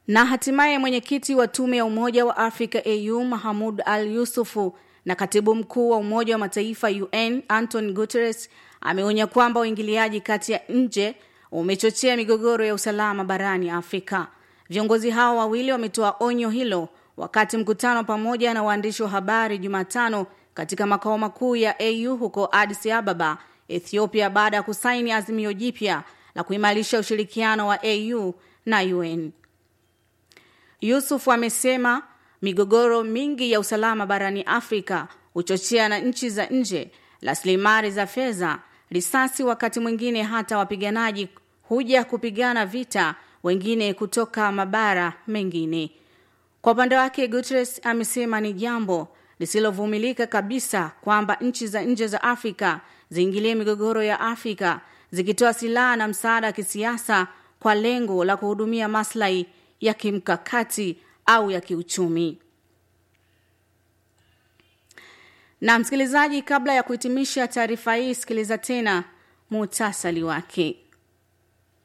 Na hatimaye mwenyekiti wa tume ya Umoja wa Afrika AU Mahamud Al Yusufu na katibu mkuu wa Umoja wa Mataifa UN Anton Guterres ameonya kwamba uingiliaji kati ya nje umechochea migogoro ya usalama barani Afrika. Viongozi hao wawili wametoa onyo hilo wakati mkutano pamoja na waandishi wa habari Jumatano katika makao makuu ya AU huko Addis Ababa, Ethiopia baada ya kusaini azimio jipya la kuimarisha ushirikiano wa AU na UN. Yusuf amesema migogoro mingi ya usalama barani Afrika huchochea na nchi za nje rasilimali za fedha, risasi, wakati mwingine hata wapiganaji huja kupigana vita wengine kutoka mabara mengine. Kwa upande wake, Guterres amesema ni jambo lisilovumilika kabisa kwamba nchi za nje za Afrika ziingilie migogoro ya Afrika zikitoa silaha na msaada wa kisiasa kwa lengo la kuhudumia maslahi ya kimkakati au ya kiuchumi. Na msikilizaji, kabla ya kuhitimisha taarifa hii, sikiliza tena muhtasari wake.